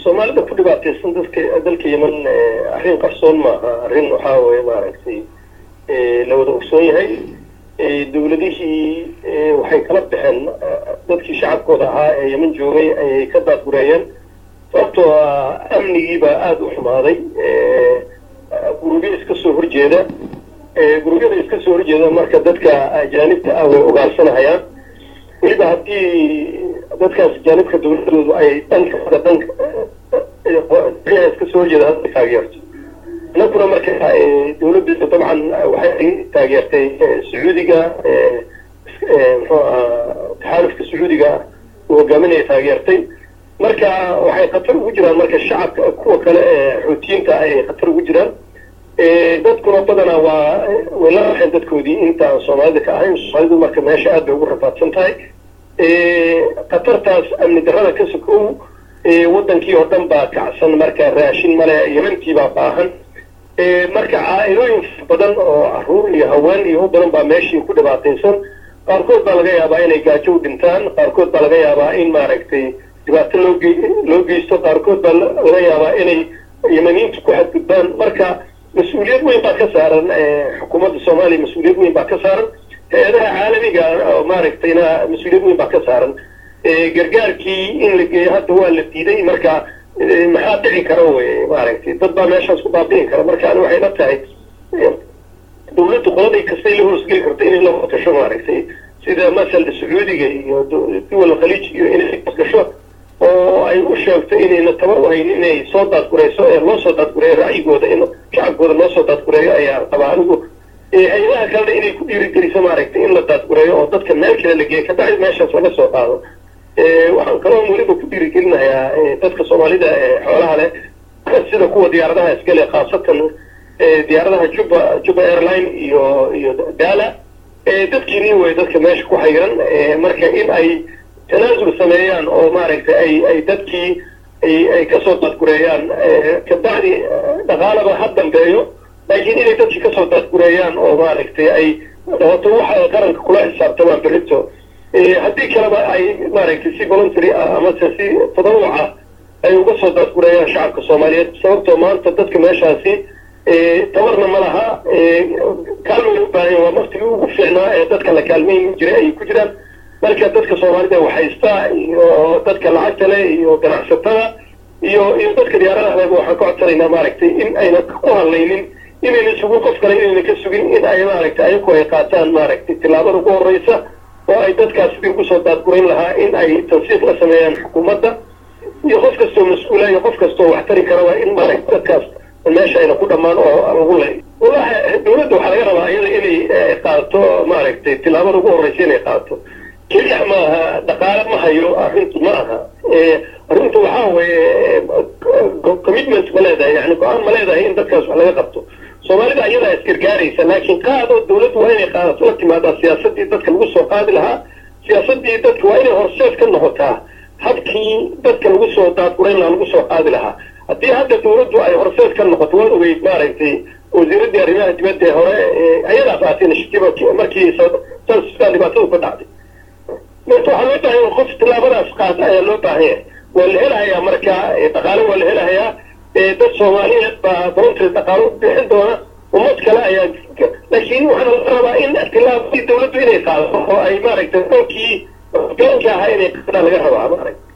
soomaalida ku dhibaataysan dadka dalka yeman arrin qarsoon maaha arrin waxaa weye maaragtay la wada ogsoon yahay dawladihii waxay kala baxeen dadkii shacabkooda ahaa ee yeman joogay ayay ka daadgureeyeen sababtoo ah amnigiibaa aada u xumaaday gurubyo iska soo horjeeda gurubyada iska soo horjeeda marka dadka ajaanibta ah way ogaansanahayaan weliba haddii dadkaas ajaanibka dawladoodu ay dhanka dhanka iska soo horjeeda hadda taageerto inakuna marka dawladdu dabcan waxay taageertay sacuudiga muxuu ahaa taxaalufka sacuudiga uu hogaaminaya taageertay marka waxay khatar ugu jiraan marka shacabka kuwa kale ee xuutiyiinta ay khatar ugu jiraan dadkuna badanaa waa way la raxeen dadkoodii intaan soomaalida ka ahayn soomaalidu marka meesha aad bay ugu rafaadsan tahay khatartaas amni darrada ka sokow wadankii oo dhan baa kacsan marka raashin male yemantii baa baahan marka caa-ilooyin badan oo caruur iyo haween iyo u badan baa meeshii ku dhibaataysan qaarkood baa laga yaabaa inay gaajo u dhintaan qaarkood baa laga yaabaa in maaragtay dhibaato loo ge loo geysto qaarkood baa laga yaabaa inay yemaniintu ku xadgudbaan marka mas-uuliyad weyn baa ka saaran xukuumadda soomaaliya mas-uuliyad weyn baa ka saaran hay-adaha caalamiga oo maaragtayna mas-uuliyad weyn baa ka saaran gargaarkii in la geeyo hadda waa la diiday marka maxaa dhici kara wey maaragtay dad baa meeshaas ku baabi'in kara marka ani waxay la tahay dawladdu qoladii kastay la hoosgeli karto inay la hoosgasho maaragtay sida masala sacuudiga iyo duwal khaliij iyo inay hoosgasho oo ay u sheegto inayna tabar u hayn inay soo daadgurayso ee loo soo daadgureeyo racyigooda in shacabkooda loo soo daadgureeyo ayaa qabaa anigu hay-adaha kalena inay ku dhiirigeliso maaragtay in la daadgureeyo oo dadka meel kale la geeyo kabacdi meeshaas laga soo qaado waxaan kaloo weliba ku dhiirigelinayaa dadka soomaalida ee xoolaha leh sida kuwa diyaaradaha iskale khaasatan diyaaradaha juba juba airline iyo iyo dala dadkiini way dadka meesha ku hayran marka in ay tanaasul sameeyaan oo maaragtay ay ay dadkii ay ay kasoo daadgureeyaan kabacdi dhaqaalaba ha dambeeyo laakiin inay dadkii kasoo daadgureeyaan oo maaragtay ay dhawato waxa qaranka kula xisaabtamaan berrito haddii kaleba ay maaragtay si voluntary ah amase si tadawuca ay uga soo daadgureeyaan shacabka soomaaliyeed sababtoo maanta dadka meeshaasi tabarna ma laha kaalmay u baahan waa maktigii ugu fiicnaa ee dadka la kaalmayn jiray ayay ku jiraan marka dadka soomaalida waxhaystaa iyo dadka lacagta leh iyo ganacsatada iyo iyo dadka diyaaradaha leba waxaan ka codsanaynaa maaragtay in ayna ku hadlaynin inayna sugin qof kale inayna ka sugin in ay maaragtay ayaku ay qaataan maaragtay tillaabada ugu horreysa oo ay dadkaas sidii ugu soo daadgurayn lahaa in ay tansiiq la sameeyaan xukuumadda iyo qof kastoo mas-uula iyo qof kastoo wax tari kara waa in maaragtay dadkaas meesha ayna ku dhammaan oo lagu ley wallahi dawladda waxaa laga rabaa iyada inay qaadato maaragtay tillaabada ugu horreysa inay qaadato keliya maaha dhaqaale ma hayo arrintu ma aha arrintu waxaa weeye commitment ma leedahay yani go-aan ma leedahay in dadkaas wax laga qabto soomaalida ayadaa isgargaaraysa laakiin qaado dawladdu waa inay qaadato la timaadaa siyaasadii dadka lagu soo qaadi lahaa siyaasadii dadka waa inay horseed ka noqotaa habkii dadka lagu soo daadgurayn lahaa lagu soo qaadi lahaa haddii hadda dawladdu ay horseed ka noqoto waa ogeyd maaragtay wasiiradii arrimaha dibadda ee hore ayadaa qaatay initiative markii sudan dhibaatadu ka dhacday marka waxaa loo baahan qof tillaabadaas qaata ayaa loo baahan yahay waa la helahayaa marka dhaqaale waa la helahayaa dad soomaaliyeed baa voluntary dhaqaalo bixin doona ummad kale ayaa laakiin waxaana la rabaa in tillaabadii dawladdu inay qaadato oo ay maaragtay dalkii gaanka ahaa inay qaadaan laga rabaa maaragta